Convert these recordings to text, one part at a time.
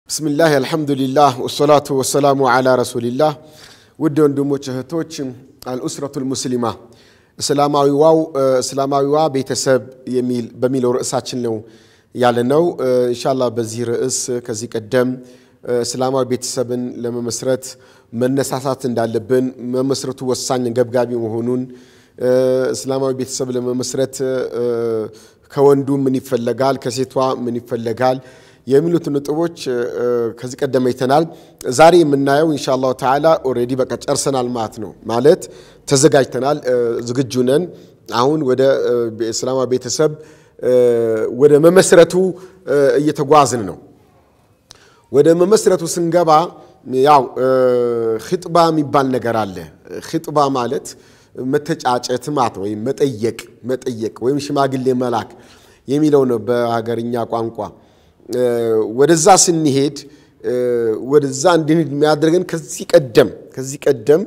ብስምላህ አልሐምዱሊላህ ወሰላቱ ወሰላሙ ዓላ ረሱሊላህ። ውድ ወንድሞች እህቶች፣ አልኡስረቱል ሙስሊማ እስላማዊዋው እስላማዊዋ ቤተሰብ በሚለው ርዕሳችን ነው ያለነው። ኢንሻላህ በዚህ ርዕስ ከዚህ ቀደም እስላማዊ ቤተሰብን ለመመስረት መነሳሳት እንዳለብን መመስረቱ ወሳኝ ገብጋቢ መሆኑን እስላማዊ ቤተሰብ ለመመስረት ከወንዱ ምን ይፈለጋል፣ ከሴቷ ምን ይፈለጋል የሚሉት ነጥቦች ከዚህ ቀደም አይተናል። ዛሬ የምናየው ኢንሻ አላሁ ተዓላ ኦልሬዲ በቃ ጨርሰናል ማለት ነው። ማለት ተዘጋጅተናል፣ ዝግጁ ነን። አሁን ወደ እስላማዊ ቤተሰብ ወደ መመስረቱ እየተጓዝን ነው። ወደ መመስረቱ ስንገባ ያው ኺጥባ የሚባል ነገር አለ። ኺጥባ ማለት መተጫጨት ማለት ነው፣ ወይም መጠየቅ መጠየቅ ወይም ሽማግሌ መላክ የሚለው ነው በሀገርኛ ቋንቋ። ወደዛ ስንሄድ ወደዛ እንድንሄድ የሚያደርገን ከዚህ ቀደም ከዚህ ቀደም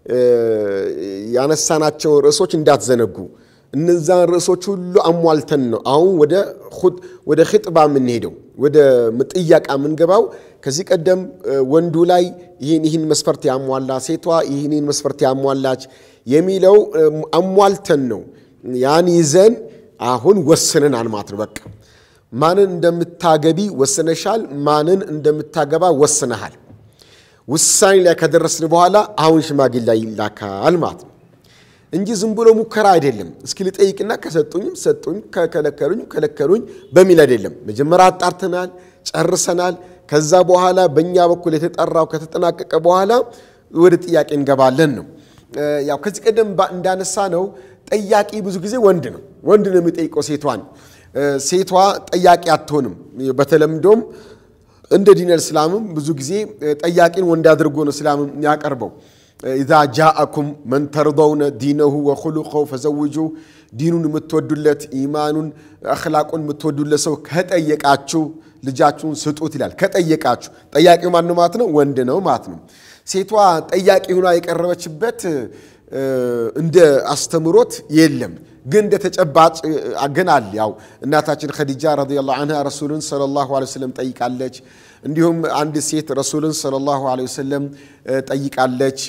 ያነሳናቸው ርዕሶች እንዳትዘነጉ እነዛን ርዕሶች ሁሉ አሟልተን ነው አሁን ወደ ኺጥባ የምንሄደው ወደ ጥያቃ የምንገባው። ከዚህ ቀደም ወንዱ ላይ ይህን ይህን መስፈርት ያሟላ፣ ሴቷ ይህን ይህን መስፈርት ያሟላች የሚለው አሟልተን ነው ያን ይዘን አሁን ወስነናል ማለት ነው። በቃ ማንን እንደምታገቢ ወስነሻል፣ ማንን እንደምታገባ ወስነሃል። ውሳኔ ላይ ከደረስን በኋላ አሁን ሽማግሌ ላይ ይላካል ማለት ነው እንጂ ዝም ብሎ ሙከራ አይደለም። እስኪ ልጠይቅና ከሰጡኝም ሰጡኝ፣ ከከለከሉኝ ከለከሉኝ በሚል አይደለም። መጀመሪያ አጣርተናል፣ ጨርሰናል። ከዛ በኋላ በእኛ በኩል የተጠራው ከተጠናቀቀ በኋላ ወደ ጥያቄ እንገባለን ነው። ያው ከዚህ ቀደም እንዳነሳ ነው ጠያቂ ብዙ ጊዜ ወንድ ነው። ወንድ ነው የሚጠይቀው ሴቷን። ሴቷ ጠያቂ አትሆንም። በተለምዶም እንደ ዲን እስላምም ብዙ ጊዜ ጠያቂን ወንድ አድርጎ ነው እስላም ያቀርበው። ኢዛ ጃአኩም መን ተርደውነ ዲነሁ ወኹሉቀሁ ፈዘውጁ ዲኑን የምትወዱለት ኢማኑን አኽላቁን የምትወዱለት ሰው ከጠየቃችሁ ልጃችሁን ስጡት ይላል። ከጠየቃችሁ ጠያቂው ማን ማለት ነው? ወንድ ነው ማለት ነው። ሴቷ ጠያቂ ሆና የቀረበችበት እንደ አስተምሮት የለም፣ ግን እንደ ተጨባጭ ግን አለ። ያው እናታችን ኸዲጃ ረዲየላሁ ዐንሃ ረሱልን ሰለላሁ ዐለይሂ ወሰለም ጠይቃለች። እንዲሁም አንድ ሴት ረሱልን ሰለላሁ ዐለይሂ ወሰለም ጠይቃለች።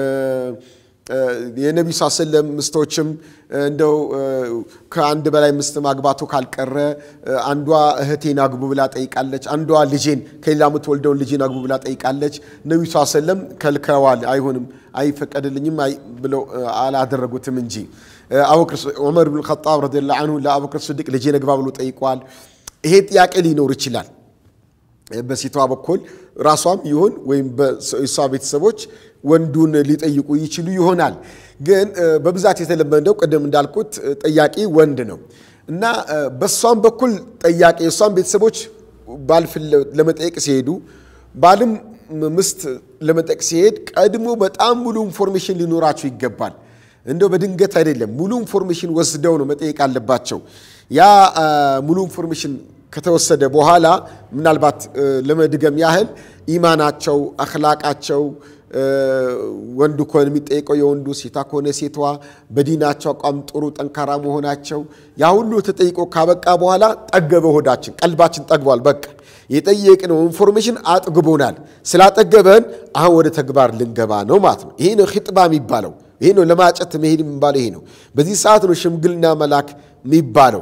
የነቢዩ ስ ሰለም ምስቶችም እንደው ከአንድ በላይ ምስት ማግባቱ ካልቀረ አንዷ እህቴን አግቡ ብላ ጠይቃለች። አንዷ ልጄን ከሌላ የምትወልደውን ልጄን አግቡ ብላ ጠይቃለች። ነቢዩ ስ ሰለም ከልከዋል። አይሆንም፣ አይፈቀድልኝም ብለው አላደረጉትም እንጂ ዑመር ብን ኸጣብ ረዲየላሁ ዐንሁ ለአቡበክር ስዲቅ ልጄን አግባ ብሎ ጠይቋል። ይሄ ጥያቄ ሊኖር ይችላል በሴቷ በኩል ራሷም ይሁን ወይም በእሷ ቤተሰቦች ወንዱን ሊጠይቁ ይችሉ ይሆናል። ግን በብዛት የተለመደው ቅድም እንዳልኩት ጠያቂ ወንድ ነው እና በእሷም በኩል ጠያቂ የእሷም ቤተሰቦች ባል ለመጠየቅ ሲሄዱ ባልም ምስት ለመጠየቅ ሲሄድ ቀድሞ በጣም ሙሉ ኢንፎርሜሽን ሊኖራቸው ይገባል። እንደው በድንገት አይደለም፣ ሙሉ ኢንፎርሜሽን ወስደው ነው መጠየቅ አለባቸው። ያ ሙሉ ኢንፎርሜሽን ከተወሰደ በኋላ ምናልባት ለመድገም ያህል ኢማናቸው፣ አኽላቃቸው ወንዱ ከሆነ የሚጠይቀው የወንዱ ሴቷ ከሆነ ሴቷ በዲናቸው አቋም ጥሩ ጠንካራ መሆናቸው ያ ሁሉ ተጠይቆ ካበቃ በኋላ ጠገበ ሆዳችን፣ ቀልባችን ጠግቧል። በቃ የጠየቅነው ኢንፎርሜሽን አጥግቦናል። ስላጠገበን አሁን ወደ ተግባር ልንገባ ነው ማለት ነው። ይሄ ነው ኺጥባ የሚባለው። ይሄ ነው ለማጨት መሄድ የሚባለው። ይሄ ነው በዚህ ሰዓት ነው ሽምግልና መላክ የሚባለው።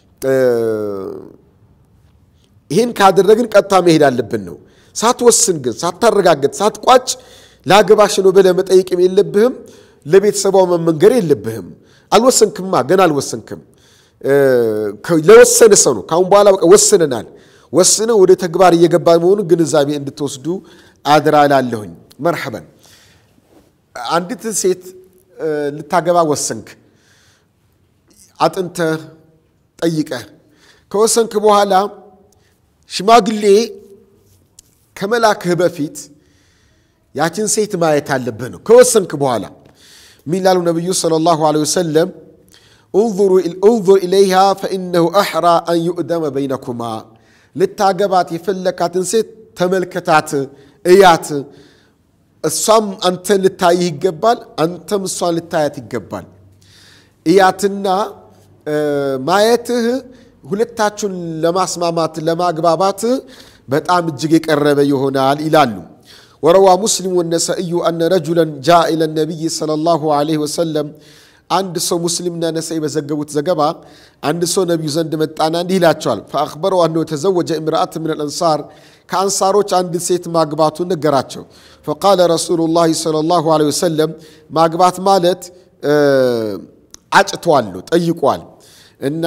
ይህን ካደረግን ቀጥታ መሄድ አለብን ነው። ሳትወስን ግን ሳታረጋገጥ ሳትቋጭ ላገባሽ ነው ብለህ መጠየቅም የለብህም። ለቤተሰቧ መመንገር የለብህም። አልወሰንክማ፣ ገና አልወሰንክም። ለወሰነ ሰው ነው። ካሁን በኋላ በቃ ወስነናል። ወስነው ወደ ተግባር እየገባ መሆኑን ግንዛቤ እንድትወስዱ አድራ ላለሁኝ። መርሐበን። አንዲት ሴት ልታገባ ወሰንክ፣ አጥንተህ ጠይቀህ ከወሰንክ በኋላ ሽማግሌ ከመላክህ በፊት ያችን ሴት ማየት አለብህ ነው። ከወሰንክ በኋላ ሚላሉ ነቢዩ ሰለላሁ ዐለይሂ ወሰለም እንዙር ኢለይሃ ፈኢነሁ አሕራ አን ዩእደመ በይነኩማ። ልታገባት የፈለካትን ሴት ተመልከታት፣ እያት። እሷም አንተን ልታይህ ይገባል፣ አንተም እሷን ልታያት ይገባል። እያትና ማየትህ ሁለታችሁን ለማስማማት ለማግባባት በጣም እጅግ የቀረበ ይሆናል ይላሉ። ወረዋ ሙስሊም ወነሰኢዩ አነ ረጁለን ጃ ኢለ ነቢይ ሰለላሁ ዐለይሂ ወሰለም አንድ ሰው ሙስሊምና ነሰኢ በዘገቡት ዘገባ አንድ ሰው ነቢዩ ዘንድ መጣና እንዲህ ይላቸዋል። ፈአኽበረው አነሁ ተዘወጀ እምርአት ምን አልአንሳር ከአንሳሮች አንድ ሴት ማግባቱን ነገራቸው። ፈቃለ ረሱሉላህ ሰለላሁ ዐለይሂ ወሰለም ማግባት ማለት አጭቷል ጠይቋል እና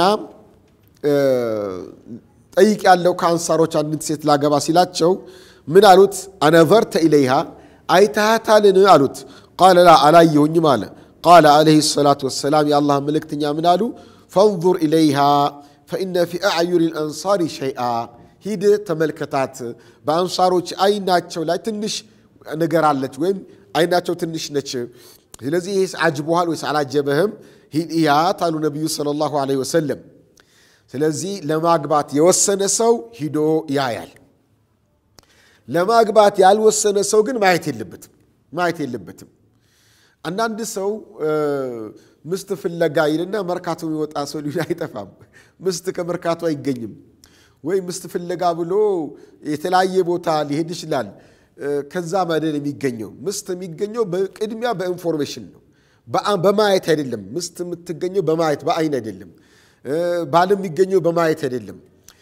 ጠይቅ ያለው ከአንሳሮች አንዲት ሴት ላገባ ሲላቸው ምን አሉት? አነዘርተ ኢለይሃ አይተሃታልን አሉት። ቃለ ላ አላየሁኝም አለ። ቃለ ዓለይሂ ሰላቱ ወሰላም የአላህ መልእክተኛ ምን አሉ? ፈንዙር ኢለይሃ ፈኢነ ፊ አዕዩኒ ልአንሳሪ ሸይአ ሂድ ተመልከታት፣ በአንሳሮች አይናቸው ላይ ትንሽ ነገር አለች ወይም አይናቸው ትንሽ ነች። ስለዚህ ይህስ አጅቦሃል ወይስ አላጀበህም? ሂድ እያት አሉ ነቢዩ ሰለላሁ ዐለይሂ ወሰለም። ስለዚህ ለማግባት የወሰነ ሰው ሂዶ ያያል። ለማግባት ያልወሰነ ሰው ግን ማየት የለበትም ማየት የለበትም። አንዳንድ ሰው ምስት ፍለጋ ይልና መርካቶ የሚወጣ ሰው ሊሆን አይጠፋም። ምስት ከመርካቶ አይገኝም። ወይ ምስት ፍለጋ ብሎ የተለያየ ቦታ ሊሄድ ይችላል። ከዛ መደል የሚገኘው ምስት የሚገኘው ቅድሚያ በኢንፎርሜሽን ነው፣ በማየት አይደለም። ምስት የምትገኘው በማየት በአይን አይደለም። ባል የሚገኘው በማየት አይደለም።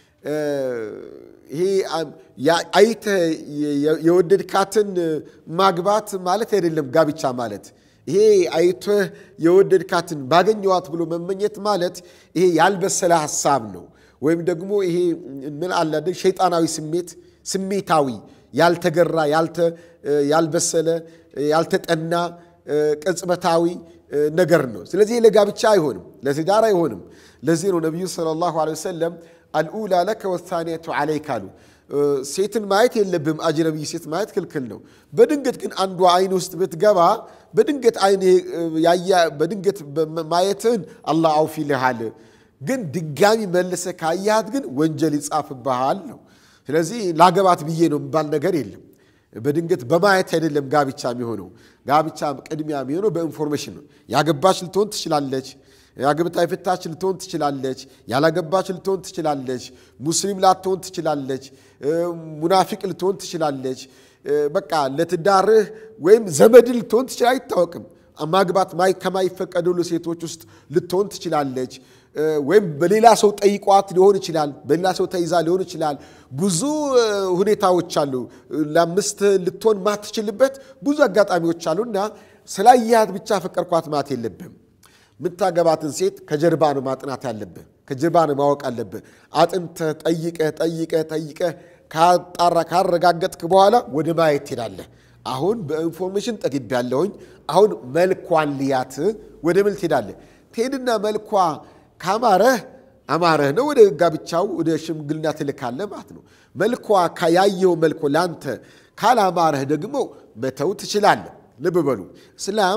ይሄ አይተህ የወደድካትን ማግባት ማለት አይደለም ጋብቻ ማለት። ይሄ አይተህ የወደድካትን ባገኘዋት ብሎ መመኘት ማለት ይሄ ያልበሰለ ሀሳብ ነው። ወይም ደግሞ ይሄ ምን አለ ሸይጣናዊ ስሜት ስሜታዊ ያልተገራ ያልበሰለ ያልተጠና ቅጽበታዊ ነገር ነው። ስለዚህ ለጋብቻ አይሆንም፣ ለትዳር አይሆንም። ለዚህ ነው ነቢዩ ሰለላሁ ዐለይሂ ወሰለም አልኡላ ለከ ወሳኒያቱ ዐለይክ አሉ። ሴትን ማየት የለብም አጅነቢይ ሴት ማየት ክልክል ነው። በድንገት ግን አንዷ አይን ውስጥ ብትገባ በድንገት አይን በድንገት ማየትህን አላህ አውፍ ይልሃል። ግን ድጋሚ መልሰ ካያት ግን ወንጀል ይጻፍብሃል ነው። ስለዚህ ላገባት ብዬ ነው የሚባል ነገር የለም። በድንገት በማየት አይደለም ጋብቻ የሚሆነው። ጋብቻ ቅድሚያ የሚሆነው በኢንፎርሜሽን ነው። ያገባች ልትሆን ትችላለች። ያግብታ የፈታች ልትሆን ትችላለች። ያላገባች ልትሆን ትችላለች። ሙስሊም ላትሆን ትችላለች። ሙናፊቅ ልትሆን ትችላለች። በቃ ለትዳርህ ወይም ዘመድ ልትሆን ትችል አይታወቅም። ማግባት ከማይፈቀደሉ ሴቶች ውስጥ ልትሆን ትችላለች። ወይም በሌላ ሰው ጠይቋት ሊሆን ይችላል። በሌላ ሰው ተይዛ ሊሆን ይችላል። ብዙ ሁኔታዎች አሉ። ለአምስት ልትሆን ማትችልበት ብዙ አጋጣሚዎች አሉ እና ስላየሃት ብቻ ፈቀርኳት ማለት የለብህም። የምታገባትን ሴት ከጀርባ ነው ማጥናት ያለብህ። ከጀርባ ነው ማወቅ አለብህ። አጥንተህ ጠይቀህ ጠይቀህ ጠይቀህ ካጣራ ካረጋገጥክ በኋላ ወደ ማየት ትሄዳለህ። አሁን በኢንፎርሜሽን ጠግቤያለሁኝ፣ አሁን መልኳን ልያት ወደ ምል ትሄዳለህ። ትሄድና መልኳ ካማረህ አማረህ ነው ወደ ጋብቻው ወደ ሽምግልና ትልካለህ ማለት ነው። መልኳ ያየው መልኮ ላንተ ካላማረህ ደግሞ መተው ትችላለህ። ልብ በሉ እስላም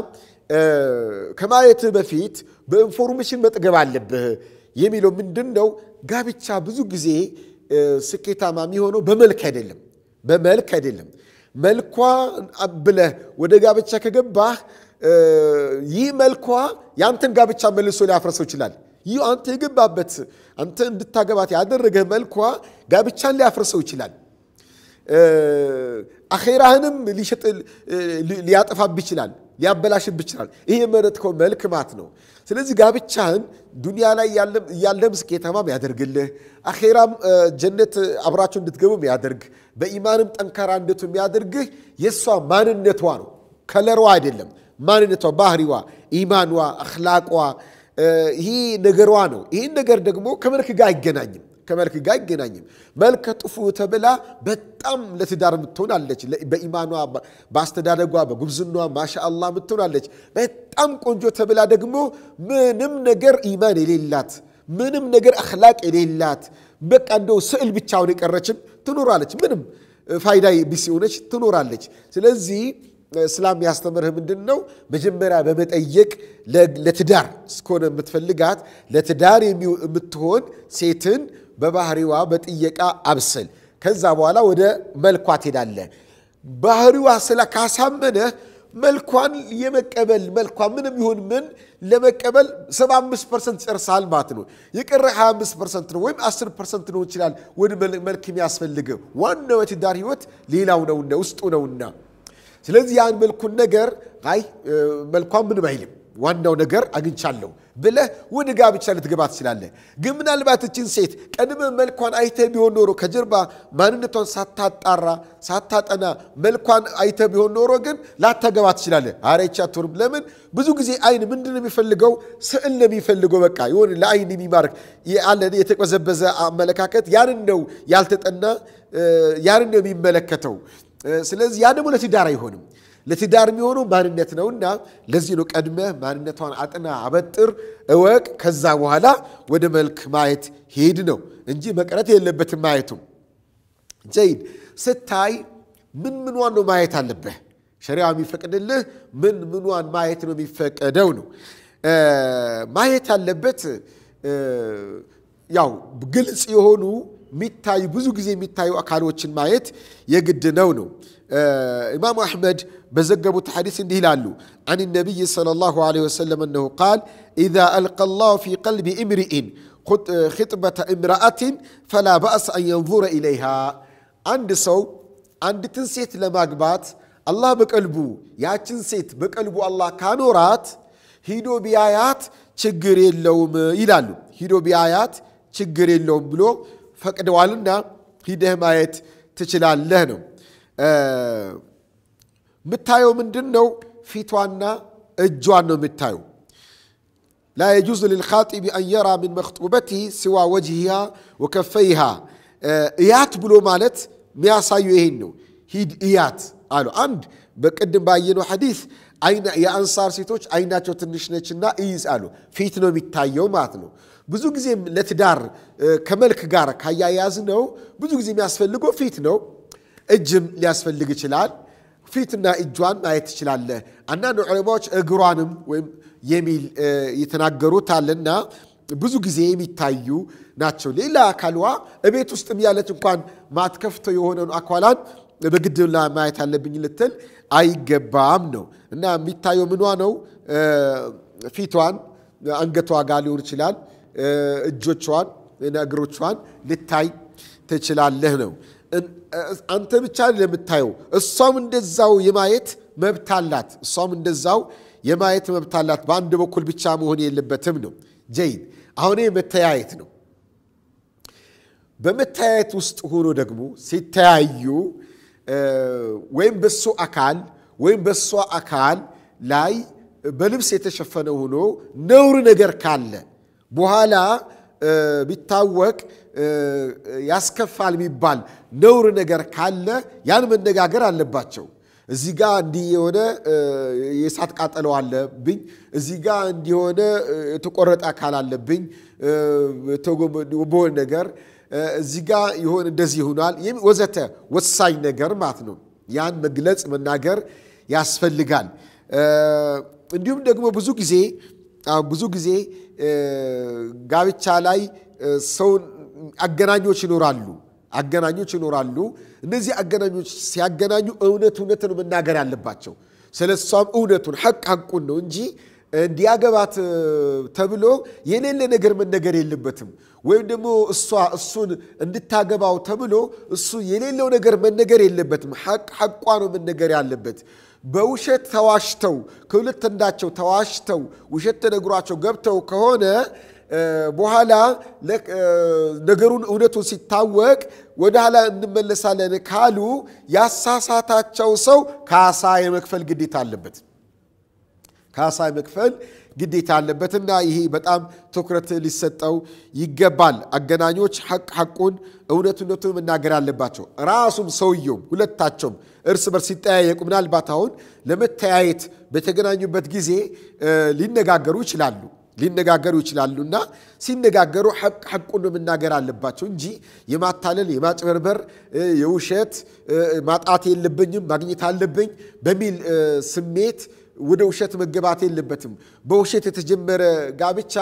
ከማየትህ በፊት በኢንፎርሜሽን መጥገብ አለብህ የሚለው ምንድን ነው? ጋብቻ ብዙ ጊዜ ስኬታማ የሚሆነው በመልክ አይደለም፣ በመልክ አይደለም። መልኳ ብለህ ወደ ጋብቻ ከገባህ ይህ መልኳ የአንተን ጋብቻ መልሶ ሊያፍረሰው ይችላል። ይህ አንተ የገባበት አንተ እንድታገባት ያደረገህ መልኳ ጋብቻን ሊያፍርሰው ይችላል። አኼራህንም ሊያጠፋብህ ይችላል፣ ሊያበላሽብህ ይችላል። ይህ የመረጥከው መልክ ማለት ነው። ስለዚህ ጋብቻህን ዱንያ ላይ ያለም ስኬታማም ያደርግልህ፣ አኼራም ጀነት አብራችሁ እንድትገቡ የሚያደርግ በኢማንም ጠንካራ እንድቱ የሚያደርግህ የእሷ ማንነቷ ነው፣ ከለሯ አይደለም። ማንነቷ፣ ባህሪዋ፣ ኢማኗ፣ አኽላቋ ይህ ነገሯ ነው። ይህን ነገር ደግሞ ከመልክ ጋር አይገናኝም ከመልክ ጋር አይገናኝም። መልከ ጥፉ ተብላ በጣም ለትዳር የምትሆናለች። በኢማኗ በአስተዳደጓ በጉብዝኗ ማሻአላ የምትሆናለች። በጣም ቆንጆ ተብላ ደግሞ ምንም ነገር ኢማን የሌላት ምንም ነገር አኽላቅ የሌላት በቃ እንደው ስዕል ብቻውን የቀረችም ትኖራለች። ምንም ፋይዳ ቢስ የሆነች ትኖራለች። ስለዚህ እስላም ያስተምርህ ምንድን ነው? መጀመሪያ በመጠየቅ ለትዳር እስከሆነ የምትፈልጋት ለትዳር የምትሆን ሴትን በባህሪዋ በጥየቃ አብስል። ከዛ በኋላ ወደ መልኳ ትሄዳለህ። ባህሪዋ ስለ ካሳመነህ መልኳን የመቀበል መልኳ ምንም ይሁን ምን ለመቀበል 75 ፐርሰንት ጨርሰሃል ማለት ነው። የቀረ 25 ፐርሰንት ነው ወይም 10 ፐርሰንት ነው ይችላል ወደ መልክ የሚያስፈልገው ዋናው የትዳር ህይወት ሌላው ነውና ውስጡ ነውና፣ ስለዚህ ያን መልኩን ነገር አይ መልኳን ምንም አይልም ዋናው ነገር አግኝቻለሁ ብለህ ወደ ጋብቻ ልትገባ ትችላለህ። ግን ምናልባት እችን ሴት ቀድመ መልኳን አይተህ ቢሆን ኖሮ ከጀርባ ማንነቷን ሳታጣራ ሳታጠና መልኳን አይተህ ቢሆን ኖሮ ግን ላታገባ ትችላለህ። ኧረ ይህች አትሆንም። ለምን? ብዙ ጊዜ አይን ምንድን ነው የሚፈልገው? ስዕል ነው የሚፈልገው። በቃ የሆነ ለአይን የሚማርክ ያለ የተቀዘበዘ አመለካከት ያንን ነው ያልተጠና ያንን ነው የሚመለከተው። ስለዚህ ያ ደግሞ ለትዳር አይሆንም። ለትዳር የሚሆነው ማንነት ነውና ለዚህ ነው ቀድመህ ማንነቷን አጥና፣ አበጥር፣ እወቅ። ከዛ በኋላ ወደ መልክ ማየት ሄድ ነው እንጂ መቅረት የለበትም ማየቱ። ጀይድ ስታይ ምን ምኗን ነው ማየት አለብህ? ሸሪያ የሚፈቅድልህ ምን ምኗን ማየት ነው የሚፈቀደው ነው ማየት ያለበት ያው ግልጽ የሆኑ የሚታዩ ብዙ ጊዜ የሚታዩ አካሎችን ማየት የግድ ነው ነው ኢማሙ አሕመድ በዘገቡት ሐዲስ እንዲህ ይላሉ አን ነቢይ ሰለላሁ ዐለይሂ ወሰለም እነሁ ቃል ኢዛ አልቀ ላሁ ፊ ቀልቢ እምሪኢን ኽጥበተ እምረአትን ፈላ በእስ አን የንظረ ኢለይሃ አንድ ሰው አንዲትን ሴት ለማግባት አላህ በቀልቡ ያችን ሴት በቀልቡ አላህ ካኖራት ሂዶ ቢያያት ችግር የለውም ይላሉ ሂዶ ቢያያት ችግር የለውም ብሎ ፈቅደዋልና ሂደህ ማየት ትችላለህ ነው የምታየው ምንድን ነው? ፊቷና እጇን ነው የምታየው። ላ የጁዝ ልልኻጢቢ አን የራ ምን መክጡበቲህ ሲዋ ወጅሂሃ ወከፈይሃ። እያት ብሎ ማለት የሚያሳዩ ይሄን ነው። ሂድ እያት አሉ። አንድ በቅድም ባየነው ሐዲስ የአንሳር ሴቶች አይናቸው ትንሽ ነችና እይዝ አሉ። ፊት ነው የሚታየው ማለት ነው። ብዙ ጊዜ ለትዳር ከመልክ ጋር ካያያዝ ነው ብዙ ጊዜ የሚያስፈልገው ፊት ነው። እጅም ሊያስፈልግ ይችላል። ፊትና እጇን ማየት ትችላለህ። አንዳንድ ዑለማዎች እግሯንም ወይም የሚል የተናገሩት አለና ብዙ ጊዜ የሚታዩ ናቸው። ሌላ አካሏ እቤት ውስጥም ያለች እንኳን ማትከፍተው የሆነን አኳላን በግድ ማየት አለብኝ ልትል አይገባም ነው እና የሚታየው ምኗ ነው? ፊቷን፣ አንገቷ ጋር ሊሆን ይችላል። እጆቿን፣ እግሮቿን ልታይ ትችላለህ ነው። አንተ ብቻ ለምታየው እሷም እንደዛው የማየት መብት አላት። እሷም እንደዛው የማየት መብት አላት። በአንድ በኩል ብቻ መሆን የለበትም ነው። ጀይድ አሁን መተያየት ነው። በመተያየት ውስጥ ሆኖ ደግሞ ሲተያዩ ወይም በሱ አካል ወይም በሷ አካል ላይ በልብስ የተሸፈነ ሆኖ ነውር ነገር ካለ በኋላ ቢታወቅ ያስከፋል የሚባል ነውር ነገር ካለ ያን መነጋገር አለባቸው። እዚህ ጋ እንዲህ የሆነ የእሳት ቃጠለው አለብኝ፣ እዚህ ጋ እንዲሆነ የተቆረጠ አካል አለብኝ በሆነ ነገር እዚህ ጋ የሆነ እንደዚህ ይሆናል ወዘተ ወሳኝ ነገር ማለት ነው። ያን መግለጽ መናገር ያስፈልጋል። እንዲሁም ደግሞ ብዙ ጊዜ ብዙ ጊዜ ጋብቻ ላይ ሰውን አገናኞች ይኖራሉ አገናኞች ይኖራሉ። እነዚህ አገናኞች ሲያገናኙ እውነት እውነትን መናገር አለባቸው። ስለ እሷም እውነቱን ሐቅ ሐቁን ነው እንጂ እንዲያገባት ተብሎ የሌለ ነገር መነገር የለበትም። ወይም ደግሞ እሷ እሱን እንድታገባው ተብሎ እሱ የሌለው ነገር መነገር የለበትም። ሐቅ ሐቋ ነው መነገር ያለበት። በውሸት ተዋሽተው ከሁለት እንዳቸው ተዋሽተው ውሸት ተነግሯቸው ገብተው ከሆነ በኋላ ነገሩን እውነቱን ሲታወቅ ወደ ኋላ እንመለሳለን ካሉ ያሳሳታቸው ሰው ካሳ የመክፈል ግዴታ አለበት። ካሳ የመክፈል ግዴታ አለበትና ይሄ በጣም ትኩረት ሊሰጠው ይገባል። አገናኞች ሐቅ ሐቁን እውነት እውነቱን መናገር አለባቸው። ራሱም ሰውየውም ሁለታቸውም እርስ በርስ ሲጠያየቁ ምናልባት አሁን ለመተያየት በተገናኙበት ጊዜ ሊነጋገሩ ይችላሉ ሊነጋገሩ ይችላሉ እና ሲነጋገሩ ሐቅ ሐቁን መናገር አለባቸው እንጂ የማታለል የማጭበርበር የውሸት ማጣት የለብኝም ማግኘት አለብኝ በሚል ስሜት ወደ ውሸት መገባት የለበትም። በውሸት የተጀመረ ጋብቻ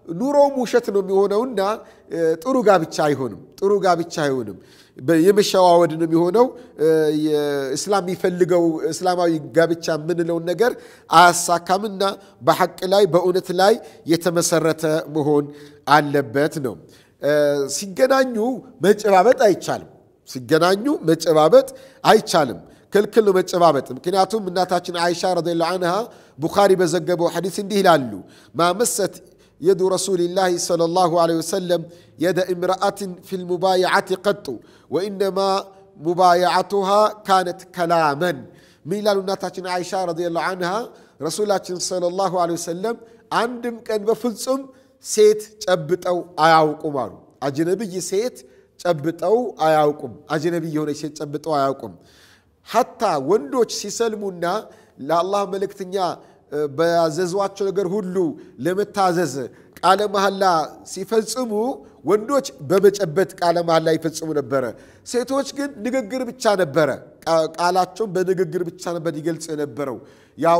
ኑሮውም ውሸት ነው የሚሆነውና ጥሩ ጋብቻ አይሆንም። ጥሩ ጋብቻ አይሆንም። የመሸዋወድ ነው የሚሆነው። እስላም የሚፈልገው እስላማዊ ጋብቻ የምንለውን ነገር አያሳካምና በሐቅ ላይ በእውነት ላይ የተመሰረተ መሆን አለበት ነው። ሲገናኙ መጨባበጥ አይቻልም። ሲገናኙ መጨባበጥ አይቻልም። ክልክል ነው መጨባበጥ። ምክንያቱም እናታችን አይሻ ረዲየላሁ አንሃ ቡኻሪ በዘገበው ሐዲስ እንዲህ ይላሉ ማመሰት የዱ ረሱሊላህ ሰለላሁ ዐለይሂ ወሰለም የደ እምረአትን ፊል ሙባይዓት ቀጡ ወኢነማ ሙባይዓቱሃ ካነት ከላመን። ምን ይላሉ እናታችን አይሻ ረዲየላሁ አንሃ ረሱላችን ሰለላሁ ዐለይሂ ወሰለም አንድም ቀን በፍጹም ሴት ጨብጠው አያውቁም አሉ። አጅነብይ ሴት ጨብጠው አያውቁም። አጅነብይ የሆነች ሴት ጨብጠው አያውቁም። ሐታ ወንዶች ሲሰልሙና ለአላህ መልእክተኛ በያዘዟቸው ነገር ሁሉ ለመታዘዝ ቃለ መሐላ ሲፈጽሙ ወንዶች በመጨበጥ ቃለ መሐላ ይፈጽሙ ነበረ። ሴቶች ግን ንግግር ብቻ ነበረ። ቃላቸውን በንግግር ብቻ ነበር ይገልጽ የነበረው። ያው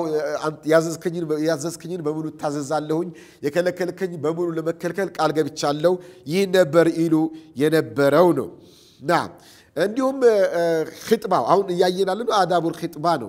ያዘዝከኝን በሙሉ እታዘዛለሁኝ፣ የከለከልከኝ በሙሉ ለመከልከል ቃል ገብቻለሁ። ይህ ነበር ይሉ የነበረው ነው ና እንዲሁም ኺጥባው አሁን እያየናለ ነው። አዳቡል ኺጥባ ነው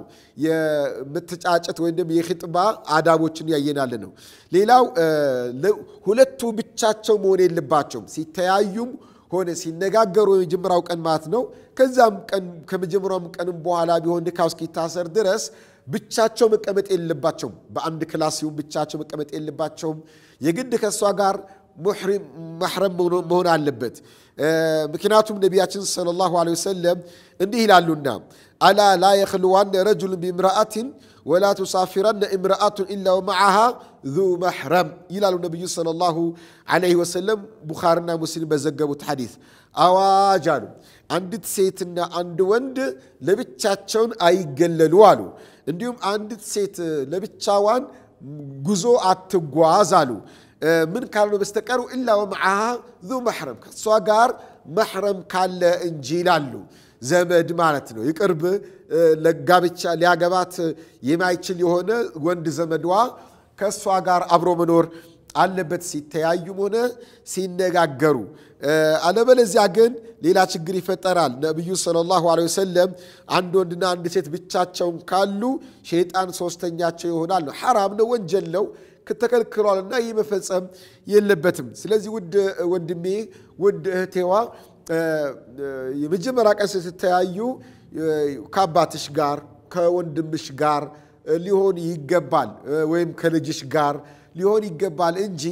የምትጫጨት ወይም ደግሞ የኺጥባ አዳቦችን እያየናለ ነው። ሌላው ሁለቱ ብቻቸው መሆን የለባቸውም። ሲተያዩም ሆነ ሲነጋገሩ የመጀመሪያው ቀን ማለት ነው። ከዛም ቀን ከመጀመሪያውም ቀንም በኋላ ቢሆን ንካው እስኪታሰር ድረስ ብቻቸው መቀመጥ የለባቸውም። በአንድ ክላስ ሲሆን ብቻቸው መቀመጥ የለባቸውም። የግድ ከእሷ ጋር ማሕረም መሆን አለበት። ምክንያቱም ነቢያችን ሰለላሁ ዐለይሂ ወሰለም እንዲህ ይላሉና አላ ላ የኽልዋነ ረጁሉን ቢምርአትን ወላ ቱሳፊረነ እምርአቱን ኢላ ወመዓሃ ዙ መሕረም ይላሉ ነቢዩ ሰለላሁ ዐለይሂ ወሰለም ቡኻርና ሙስሊም በዘገቡት ሐዲስ። አዋጅ አሉ አንዲት ሴትና አንድ ወንድ ለብቻቸውን አይገለሉ አሉ። እንዲሁም አንዲት ሴት ለብቻዋን ጉዞ አትጓዝ አሉ። ምን ካልሆነ በስተቀሩ ኢላ ወመዓሃ ዙ መሕረም ከእሷ ጋር መሕረም ካለ እንጂ ይላሉ። ዘመድ ማለት ነው። የቅርብ ለጋብቻ ሊያገባት የማይችል የሆነ ወንድ ዘመዷ ከእሷ ጋር አብሮ መኖር አለበት፣ ሲተያዩም ሆነ ሲነጋገሩ። አለበለዚያ ግን ሌላ ችግር ይፈጠራል። ነቢዩ ሰለላሁ ዐለይሂ ወሰለም አንድ ወንድና አንድ ሴት ብቻቸውን ካሉ ሸይጣን ሶስተኛቸው ይሆናል ነው። ሐራም ነው፣ ወንጀል ነው ተከልክሏልና ይህ መፈጸም የለበትም። ስለዚህ ውድ ወንድሜ ውድ እህቴዋ የመጀመሪያ ቀን ስትተያዩ ከአባትሽ ጋር ከወንድምሽ ጋር ሊሆን ይገባል፣ ወይም ከልጅሽ ጋር ሊሆን ይገባል እንጂ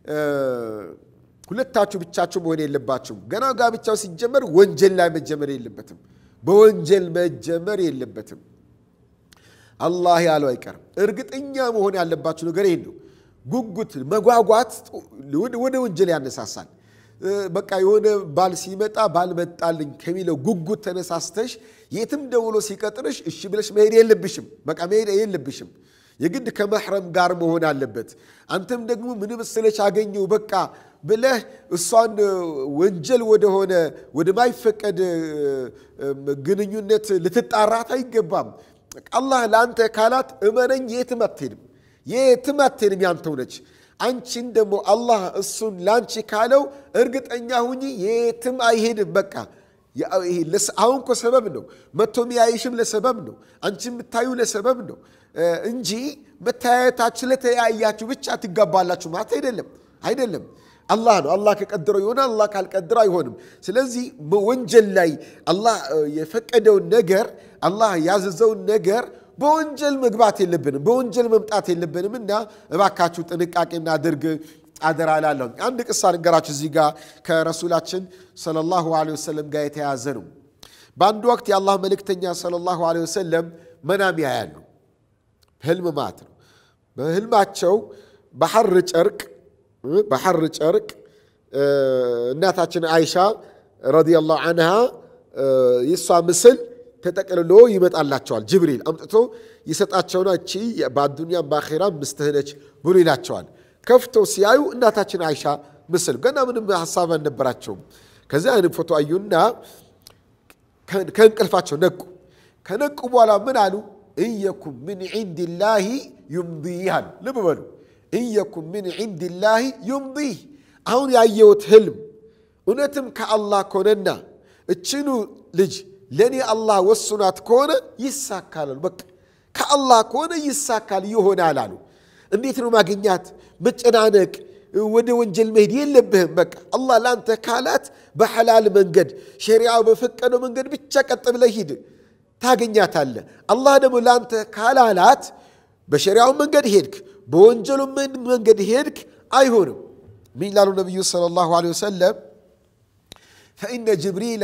ሁለታችሁ ብቻችሁ መሆን የለባችሁም። ገና ጋብቻው ሲጀመር ወንጀል ላይ መጀመር የለበትም። በወንጀል መጀመር የለበትም። አላህ ያለው አይቀርም። እርግጠኛ መሆን ያለባችሁ ነገር ይሄን ነው። ጉጉት መጓጓት ወደ ወንጀል ያነሳሳል። በቃ የሆነ ባል ሲመጣ ባል መጣልኝ ከሚለው ጉጉት ተነሳስተሽ የትም ደውሎ ሲቀጥርሽ እሺ ብለሽ መሄድ የለብሽም። በቃ መሄድ የለብሽም። የግድ ከመሕረም ጋር መሆን አለበት። አንተም ደግሞ ምን መሰለሽ አገኘው በቃ ብለህ እሷን ወንጀል ወደሆነ ወደማይፈቀድ ግንኙነት ልትጣራት አይገባም። አላህ ለአንተ ካላት እመነኝ የትም አትሄድም፣ የትም አትሄድም፣ ያንተው ነች። አንቺን ደግሞ አላህ እሱን ላንቺ ካለው እርግጠኛ ሁኚ የትም አይሄድም። በቃ አሁን እኮ ሰበብ ነው፣ መቶ የሚያይሽም ለሰበብ ነው፣ አንቺ የምታዩ ለሰበብ ነው እንጂ መተያየታችሁ ለተያያችሁ ብቻ ትጋባላችሁ ማለት አይደለም፣ አይደለም። አላህ ነው። አላህ ከቀድረው ይሆናል፣ አላህ ካልቀድረው አይሆንም። ስለዚህ ወንጀል ላይ አላህ የፈቀደውን ነገር አላህ ያዘዘውን ነገር በወንጀል መግባት የለብንም፣ በወንጀል መምጣት የለብንም እና እባካችሁ ጥንቃቄ እናድርግ አደራ እላለሁ። አንድ ቅሳ ንገራችሁ እዚህ ጋር ከረሱላችን ሰለላሁ ዐለይሂ ወሰለም ጋር የተያዘ ነው። በአንድ ወቅት የአላህ መልእክተኛ ሰለላሁ ዐለይሂ ወሰለም መናም ያያሉ፣ ህልም ማለት ነው። በህልማቸው በሐር ጨርቅ በሐር ጨርቅ እናታችን አይሻ ረዲየላሁ አንሃ የእሷ ምስል ተጠቅልሎ ይመጣላቸዋል። ጅብሪል አምጥቶ ይሰጣቸውና እቺ በአዱንያም በአኼራም ምስትህ ነች ብሎ ይላቸዋል። ከፍተው ሲያዩ እናታችን አይሻ ምስል ገና ምንም ሀሳብ አልነበራቸውም። ከዚያ አይንም ፎቶ አዩና ከእንቅልፋቸው ነቁ። ከነቁ በኋላ ምን አሉ? እየኩም ምን ዒንዲላሂ ዩምዲ አሉ። ልብ በሉ እየኩን ምን ዒንድላህ ዩምዲህ አሁን ያየሁት ህልም እውነትም ከአላህ ከሆነና እችኑ ልጅ ለእኔ አላህ ወስኗት ከሆነ ይሳካል። በቃ ከአላህ ከሆነ ይሳካል ይሆናል አሉ። እንዴት ነው ማግኛት? መጨናነቅ፣ ወደ ወንጀል መሄድ የለብህም። በቃ አላህ ለአንተ ካላት በሐላል መንገድ ሸሪዓው በፈቀደው መንገድ ብቻ ቀጥ ብለህ ሂድ፣ ታገኛታለህ። አላህ ደግሞ ለአንተ ካላላት በሸሪዓው መንገድ ሄድክ፣ በወንጀሉ መንገድ ሄድክ፣ አይሆንም። ምን ይላሉ ነቢዩ ሰለላሁ ዐለይሂ ወሰለም ፈኢነ ጅብሪላ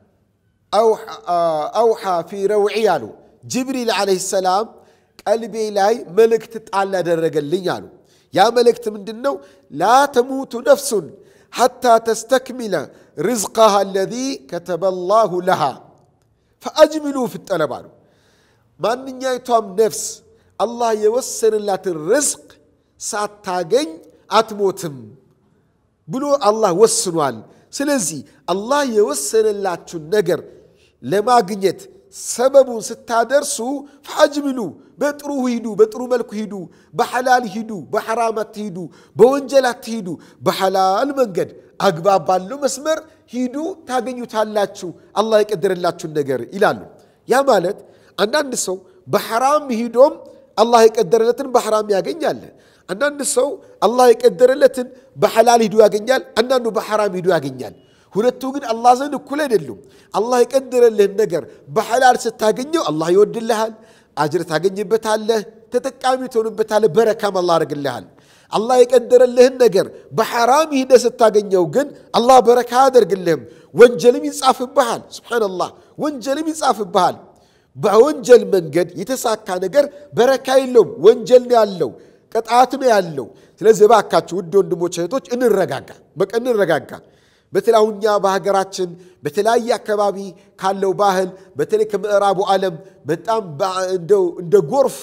አውሓ ፊ ረውዒ አሉ። ጅብሪል ዓለይሂ ሰላም ቀልቤ ላይ መልእክት ጣል ያደረገልኝ አሉ። ያ መልእክት ምንድን ነው? ላ ተሙቱ ነፍሱን ሐታ ተስተክሚለ ርዝቀሃ አለዚ ከተበ ላሁ ለሃ ፈአጅሚሉ ፊጠለብ አሉ። ማንኛይቷም ነፍስ አላህ የወሰንላትን ርዝቅ ሳታገኝ አትሞትም ብሎ አላህ ወስኗል። ስለዚህ አላህ የወሰነላችሁን ነገር ለማግኘት ሰበቡን ስታደርሱ ፈአጅሚሉ በጥሩ ሂዱ፣ በጥሩ መልኩ ሂዱ፣ በሐላል ሂዱ፣ በሐራም አትሂዱ፣ በወንጀል አትሂዱ፣ በሐላል መንገድ አግባብ ባለው መስመር ሂዱ፣ ታገኙታላችሁ አላህ የቀደረላችሁን ነገር ይላሉ። ያ ማለት አንዳንድ ሰው በሐራም ሂዶም አላህ የቀደረለትን በሐራም ያገኛል። አንዳንድ ሰው አላህ የቀደረለትን በሐላል ሂዱ ያገኛል። አንዳንዱ በሐራም ሂዱ ያገኛል። ሁለቱ ግን አላህ ዘንድ እኩል አይደሉም። አላህ የቀደረልህን ነገር በሐላል ስታገኘው አላህ ይወድልሃል፣ አጅር ታገኝበታለህ፣ ተጠቃሚ ትሆንበታለህ፣ በረካም አላህ ያደርግልሃል። አላህ የቀደረልህን ነገር በሐራም ሂደህ ስታገኘው ግን አላህ በረካ አያደርግልህም፣ ወንጀልም ይጻፍብሃል። ሱብሓነላህ ወንጀልም ይጻፍብሃል። በወንጀል መንገድ የተሳካ ነገር በረካ የለውም፣ ወንጀል ነው ያለው ቅጣት ነው ያለው። ስለዚህ እባካችሁ ውድ ወንድሞች እህቶች እንረጋጋ፣ በቃ እንረጋጋ። በተለይ አሁን እኛ በሀገራችን በተለያየ አካባቢ ካለው ባህል በተለይ ከምዕራቡ ዓለም በጣም እንደ ጎርፍ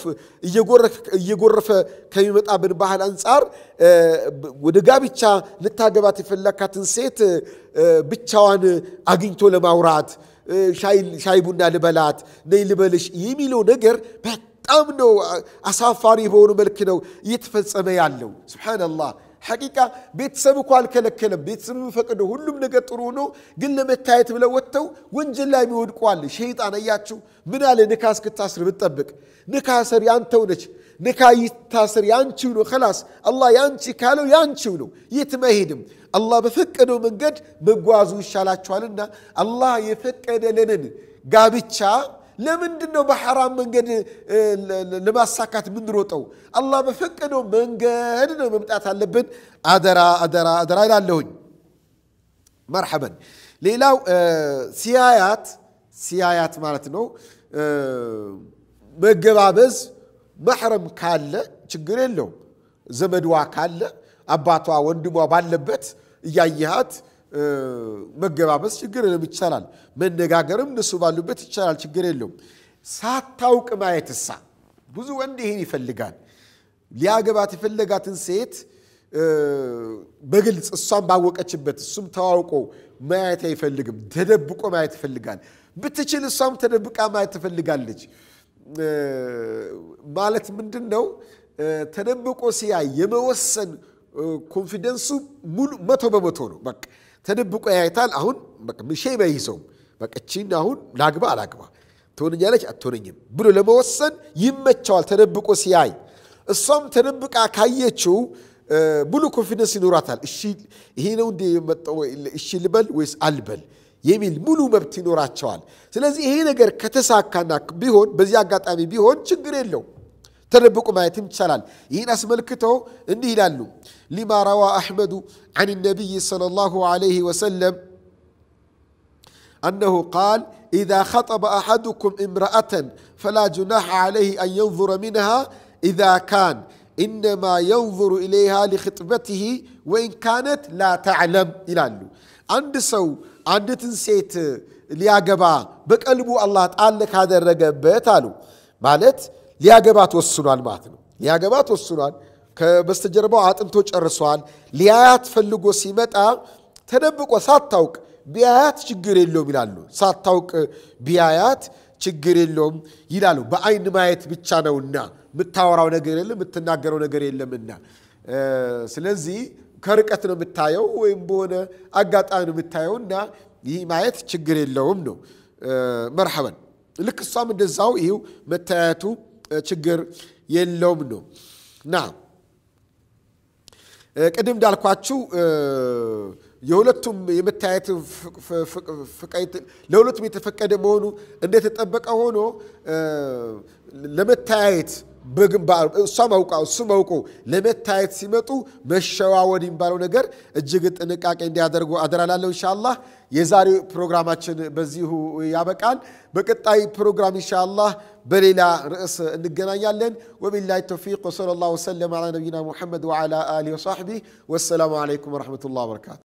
እየጎረፈ ከሚመጣብን ባህል አንጻር ወደ ጋብቻ ልታገባት የፈለካትን ሴት ብቻዋን አግኝቶ ለማውራት ሻይ ቡና ልበላት፣ ነይ ልበልሽ የሚለው ነገር በጣም ነው አሳፋሪ በሆኑ መልክ ነው እየተፈጸመ ያለው። ሱብሓነላህ ሐቂቃ ቤተሰብ እኮ አልከለከለም። ቤተሰብ የሚፈቅደው ሁሉም ነገር ጥሩ ነው። ግን ለመታየት ብለው ወጥተው ወንጀል ላይ የሚወድቁ አለ። ሸይጣን እያችሁ ምን አለ ንካ እስክታስር ብትጠብቅ ንካ ሰር ያንተው ነች። ንካ ይታስር ያንቺው ነው። ከላስ አላህ ያንቺ ካለው ያንቺው ነው። የትም አይሄድም። አላህ በፈቀደው መንገድ መጓዙ ይሻላችኋልና አላህ የፈቀደልንን ጋብቻ ለምንድን ነው በሐራም መንገድ ለማሳካት የምንሮጠው? አላህ በፈቀደው መንገድ ነው መምጣት አለብን። አደራ አደራ አደራ ይላለሁኝ። መርሐበን። ሌላው ሲያያት ሲያያት ማለት ነው መገባበዝ መሕረም ካለ ችግር የለውም። ዘመድዋ ካለ አባቷ ወንድሟ ባለበት እያየሃት መገባበስ ችግር የለም፣ ይቻላል። መነጋገርም እነሱ ባሉበት ይቻላል፣ ችግር የለውም። ሳታውቅ ማየትሳ ብዙ ወንድ ይሄን ይፈልጋል። ሊያገባት የፈለጋትን ሴት በግልጽ እሷም ባወቀችበት እሱም ተዋውቆ ማየት አይፈልግም። ተደብቆ ማየት ይፈልጋል። ብትችል እሷም ተደብቃ ማየት ትፈልጋለች። ማለት ምንድን ነው? ተደብቆ ሲያይ የመወሰን ኮንፊደንሱ ሙሉ መቶ በመቶ ነው። በቃ ተደብቆ ያይታል። አሁን ምሼ በይዘውም በቃ እቺን አሁን ላግባ አላግባ ትሆነኛለች አትሆነኝም ብሎ ለመወሰን ይመቸዋል። ተደብቆ ሲያይ እሷም ተደብቃ ካየችው ሙሉ ኮንፊደንስ ይኖራታል። እሺ ይሄ ነው እንደ የመጣው እሺ ልበል ወይስ አልበል የሚል ሙሉ መብት ይኖራቸዋል። ስለዚህ ይሄ ነገር ከተሳካና ቢሆን በዚህ አጋጣሚ ቢሆን ችግር የለው ተደብቆ ማየትም ይቻላል። ይህን አስመልክተው እንዲህ ይላሉ ሊማ ረዋ አሕመዱ عن النبي صلى الله عليه وسلم أنه قال إذا خطب أحدكم امرأة فلا جناح عليه أن ينظر منها إذا كان إنما ينظر إليها لخطبته وإن كانت لا تعلم ይላሉ አንድ ሰው አንዲትን ሴት ሊያገባ በቀልቡ አላህ ጣል ካደረገበት አሉ ማለት ሊያገባት ወስኗል ማለት ነው። ሊያገባት ወስኗል። ከበስተጀርባው አጥንቶ ጨርሷል። ሊያያት ፈልጎ ሲመጣ ተደብቆ ሳታውቅ ቢያያት ችግር የለውም ይላሉ። ሳታውቅ ቢያያት ችግር የለውም ይላሉ። በአይን ማየት ብቻ ነውና የምታወራው ነገር የለም የምትናገረው ነገር የለምና ስለዚህ ከርቀት ነው የምታየው ወይም በሆነ አጋጣሚ ነው የምታየው እና ይህ ማየት ችግር የለውም ነው። መርሐበን ልክ እሷም እንደዛው ይህው መታየቱ ችግር የለውም ነው ና ቅድም እንዳልኳችሁ የሁለቱም የመታየት ለሁለቱም የተፈቀደ መሆኑ እንደተጠበቀ ሆኖ ለመታየት በግንባር እሷም አውቃ እሱም አውቆ ለመታየት ሲመጡ መሸዋወድ የሚባለው ነገር እጅግ ጥንቃቄ እንዲያደርጉ አደራላለሁ። ኢንሻአላህ የዛሬው ፕሮግራማችን በዚሁ ያበቃል። በቀጣይ ፕሮግራም ኢንሻአላህ በሌላ ርዕስ እንገናኛለን። ወቢላሂ ተውፊቅ ወሰለላሁ ወሰለም ዐላ ነቢይና ሙሐመድ ወዐላ አሊሂ ወሰሕቢህ ወሰላሙ ዐለይኩም ወረሕመቱላህ ወበረካቱ።